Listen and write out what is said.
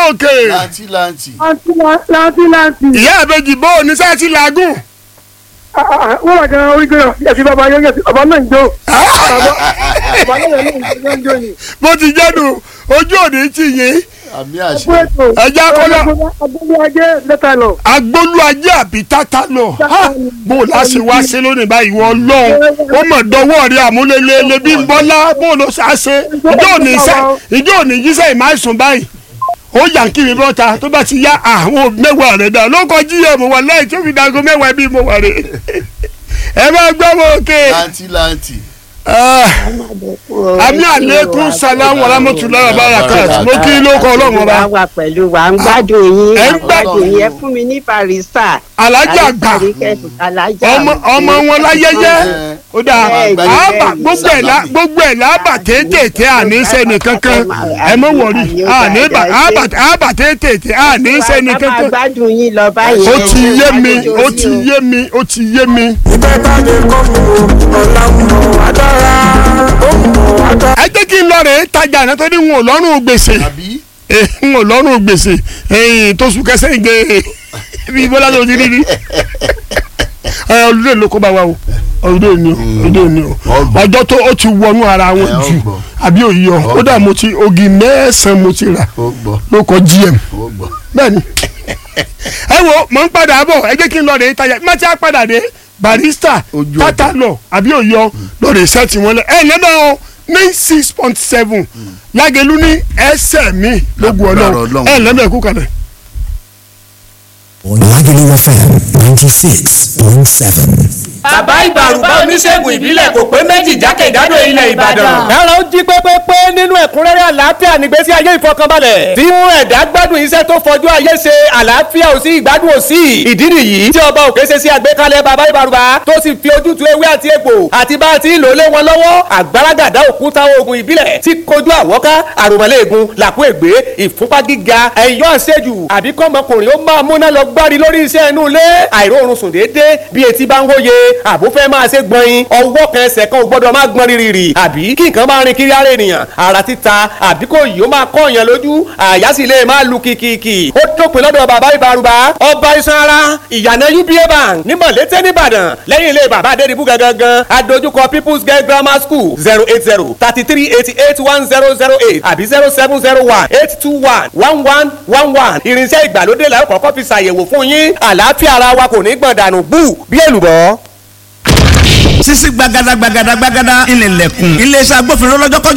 òkè láǹtì láǹtì. láti láti. ìyá àbejì bó o ní sáà ti làágùn. wọ́n wà gan orí gbéra ẹ̀sìn bàbá yẹn ẹ̀sìn bàbá náà ń jó. bàbá náà ń jó ni. bó ti jẹ́nu ojú òní ti yín àmì fún àṣẹ. ètò. ẹja kọ́lá agbóhùn ajé lẹ́tà lọ. agbólú ajé àbí tátá lọ Ha! bó o láṣẹ wá ṣe lónìí báyìí wọ́n lọ́hùn ó mọ̀ dọwọ́ rí àmúlélẹ́lẹ́ bí ń bọ́lá bó o lọ ṣàṣe ìjọ òní sẹ́ ìjọ òní yíṣẹ́ ìmáìsùn báyìí ó yà ń kiri bọ́ta tó bá ti yá àwọn mẹ́wàá rẹ̀ dà ló kọ gm wà láì tó fi dago mẹ́wàá bí mo wà rè ẹ bá gbọ́ mọ́ òkè láǹtì láǹtì. àmì àlékún salam warahmatullahi wabarakatuh mo kí ló kọ ọlọ́run ọba wà wà pẹ̀lú wa ń gbádùn yín Ẹ ń ń gbádùn yín ẹ fún mi ní barista. alájà gbà alájà ọmọ ọmọ wọn láyẹyẹ ó dáa Bẹ́ẹ̀ ni, àbà bẹ́ẹ̀ ni. gbogbo ẹ̀ la gbogbo ẹ̀ lábà tètè àní sẹ́ni kankan ẹ mọ̀ wọ̀rí àní bà àbà àbà tètè àní sẹ́ni ká máa kankan gbádùn yín lọ báyìí. ó ti yé mi ó ti yé mi ó ti yé mi. ẹ jẹ́ kí n lọ rè é tajà náà tó ní wọn ò lọ́rùn gbèsè àbí. n ò lọ́rùn gbèsè ẹ̀yìn tó sùn kẹsẹ́ ìgbé bí bọ́lá tó ti rí ni ẹ ọdún ló kó bá wa o ọdún ni o ọdún ni o Ọgbọ̀n. ọjọ́ tó ó ti wọnú ara wọn Ẹ, jù ọgbọ̀n. àbí òye ọ ó dà mo ti ogi mẹ́sàn-án mo ti rà ó gbọ́ ló kọ gm ó gbọ́. bẹ́ẹ̀ni ẹ wo mọ̀ ń padà bọ̀ ẹ jẹ́ kí n lọ rè é tajà má ti á padà dé barista Ojú tata lọ àbí òye ọ lọ rè sẹ́ẹ̀tì wọn lẹ ẹ lẹ́dọ̀ ọ ní six point seven lágẹ̀lú ní ẹsẹ̀ mi lógun Lágbára ọlọ́run Ọlọ́run. ẹ lẹ́dọ̀ ẹ̀kú kalẹ̀. Lagelu FM 96.7. bàbá ìbàrùbá oníṣègùn ìbílẹ̀ kò pé méjì jákèjádò ilẹ̀ ìbàdàn. ẹ̀rọ ń jí pépépé nínú ẹ̀kúnrẹ́rẹ́ àlàáfíà nígbésí ayé ìfọkànbalẹ̀. tí mú ẹ̀dá gbádùn iṣẹ́ tó fọjú ayé ṣe àlàáfíà ò sí ìgbádùn ò sí. ìdí nìyí tí ọba òkè ṣe sí àgbékalẹ̀ bàbá ìbàrùbá tó sì fi ojútùú ewé àti egbò àti bá a ti ń lò lé wọn lọ́wọ́ àgbàràgàdá òkúta oògùn ìbílẹ̀ tí kojú àwọ́ká àròmọ́lẹ́ẹ̀gùn làkú ègbé ìfúnpá gíga ẹ̀yọ́ àṣejù àbí kọ́mọkùnrin ó máa múná lọ gbárí lórí iṣẹ́ inú ilé àìróorun sùn déédéé bí etí bá ń hóye àbó fẹ́ máa ṣe gbọ̀nyin ọwọ́ kan ẹsẹ̀ kan ò gbọ́dọ̀ máa gbọ́n rírì àbí kí nǹkan máa rin kiri ara ènìyàn ara títa àbí kò yìí ó máa kọ́ èèyàn lójú àyà sì lè máa lu kìkìkì ó dópin lọ́dọ̀ bàbá ìbárùbá ọba iṣan ara ìyànà uba bank ní mọ̀lété nìbàdàn lẹ́yìn ilé bàbá adédìbú gangan adójúkọ people's girl grammar school zero eight zero thirty three eighty eight one zero zero eight àbí zero seven zero one eight two one one one one one irinṣẹ́ ìgbàlódé làwọn kọ́kọ́ fi ṣàyẹ̀wò fún yín àlàáfíà ara wa kò ní gbọ̀n dànù bú bí èlùbọ́ sisi gbagada gbagada gbagada ìnìlẹ̀kùn iléeṣẹ́ agbófinró lọ́jọ́kọ́jọ́